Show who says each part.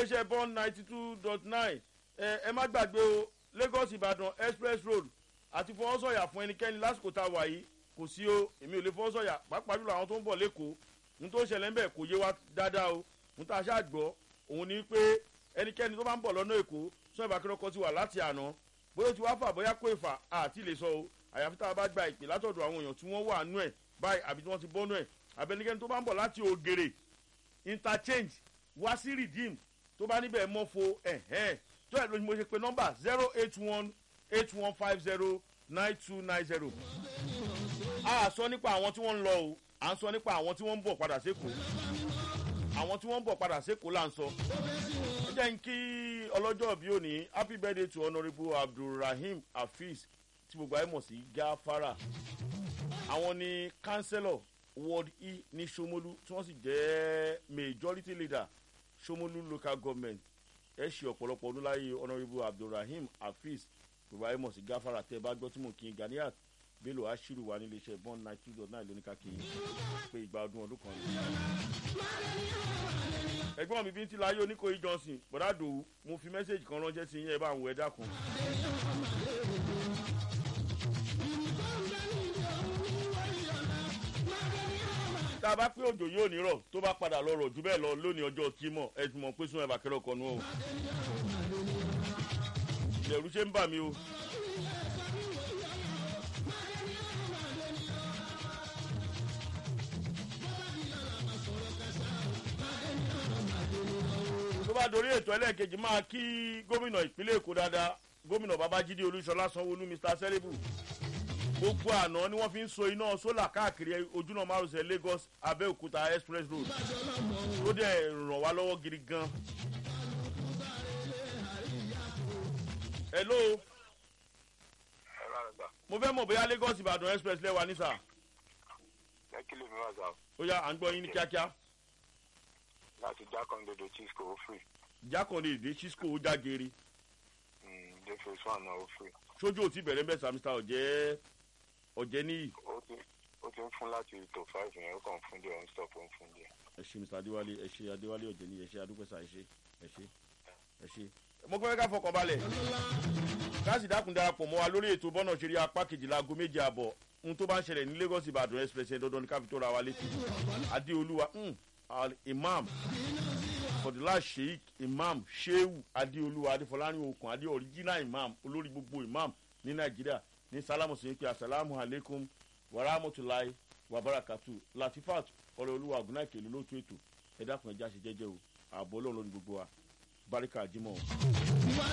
Speaker 1: iléeṣẹ́ bond ninety two dot nine ẹ má gbàgbé o lagos ìbàdàn express road àti fọwọ́sọ̀yà fún ẹnikẹ́ni lásìkò tá a wà yìí kò sí o èmi ò lè fọwọ́sọ̀yà pàápàá jùlọ àwọn tó ń bọ̀ lẹ́kọ̀ọ́ ní tó ṣẹlẹ̀ ń bẹ̀ kò yé wa dáadáa o ní tá a ṣáà gbọ́ òun ni pé ẹnikẹ́ni tó bá ń bọ̀ lọ́nà èkó sọ ìbákẹ́rẹ́ ọkọ̀ ti wà láti àná bóyá o ti wá fà bóyá kó ìfà àti lè sọ o àyàfi tá a bá gba ìpè látọ̀dọ̀ àwọn èèyàn tí wọ́n wà nú ẹ̀ báyìí àbí tí wọ́n ti bọ́ nú ẹ̀ àbẹnikẹ́ni tó bá ń bọ̀ láti ògèrè interchange wá sí redeem tó bá níbẹ̀ mọ́ fo ẹ̀hẹ́n tó ẹ̀ lóyún mo ṣe pé nọ́mbà zero eight one eight one five zero nine two nine zero. a sọ nípa àwọn tí wọ́n ń lọ o à ń sọ nípa àwọn tí wọ́n ń bọ̀ padà sékòó àwọn tí wọ́n ń bọ̀ padà sékòó là ń sọ. ẹ jẹ́ n kí ọlọ́jọ́ bí òní happy birthday to honourable abdulrahim hafiz tí gbogbo ayé mọ̀ sí gafara àwọn ni councillor ward e ní somolu tí wọ́n sì jẹ́ majority leader somolu local government ẹ ṣe ọ̀pọ̀lọpọ̀ ọdún láyé honourable abdulrahim hafiz gbogbo ayé mọ̀ sí gáfárà tẹ́ ẹ bá gbọ́ tí mò ń kí ganiat bello ashiru wa nílé iṣẹ́ bond nine two dot nine lóníkà kí pé ìgbà ọdún ọdún kan ni. ẹ̀gbọ́n mi bí ń ti láyé oníkòyí johnson bọ̀dá dòwú mo fi mẹ́sẹ̀gì kan ránṣẹ́ sí yín ẹ bá ń wọ ẹ dákun. tá a bá pé òjò yóò ní rọ̀ tó bá padà lọ rọ̀ jù bẹ́ẹ̀ lọ lónìí ọjọ́ kímọ̀ ẹ ti mọ̀ pé sún ẹ̀bà kẹrẹ ọkọ̀ nù o. ìbẹ̀rù ṣe ń bà mí o. tó bá dorí ètò ẹlẹ́ẹ̀kejì máa kí gómìnà ìpínlẹ̀ èkó dáadáa gómìnà babájídé olúṣọlá sanwóolu mr sẹ́lẹ̀bù gbogbo àná ni wọ́n fi ń so iná sólà káàkiri ojúnà márosẹ̀ lagos abẹ́òkúta express road tó dẹ̀ ràn wá lọ́wọ́ gidi gan. hello mo fẹ́ mọ̀ bóyá lagos ìbàdàn express lẹ́wà ní sà.
Speaker 2: lẹ́kìlì mi wà sá.
Speaker 1: ó yá à ń gbọ́ yín ní kíákíá.
Speaker 2: láti jákàndédé chisco ó free.
Speaker 1: jákàndé ìdè chisco ó já geere.
Speaker 2: dé phase one náà ó free.
Speaker 1: sójú ò tí bẹ̀rẹ̀ mẹ́sà mr ọ̀jẹ́ ọ̀jẹ́ níyì.
Speaker 2: ó ti ó ti ń fún láti tó five yẹn ó kàn fún díẹ̀ ó ń stop ó ń fún díẹ̀.
Speaker 1: ẹ ṣe mr adéwálé ẹ ṣe adéwálé ọ̀jẹ́ níyì ẹ ṣe adúpẹ́sà ẹ ṣe ẹ ṣe ẹ ṣe. mo gbọ́ ká fọkàn balẹ̀ káàsì dákun darapọ̀ mọ́ wa lórí ètò bọ́nà ṣeré apá kejìlá aago méje àbọ̀ ohun tó bá ń ṣẹlẹ̀ ní lagos ìbàdàn express ẹ̀ dandan ní káfí tó ra wa létí adéolúwa imam fọdùlá sheik imam sheu adéolúwa adéfọlárin okùn adé original imam olórí gbogbo imam ní nàìjíríà ní sálámù sí pé asalaamu aleykum warahmatulahi wabarakatu latifat ọrẹ olúwa ọgùnà ìkèlú lóòtú ètò ẹ dákun ẹjá ṣe jẹjẹ o ààbò ọlọrun lórí gbogbo wa barika jimoh.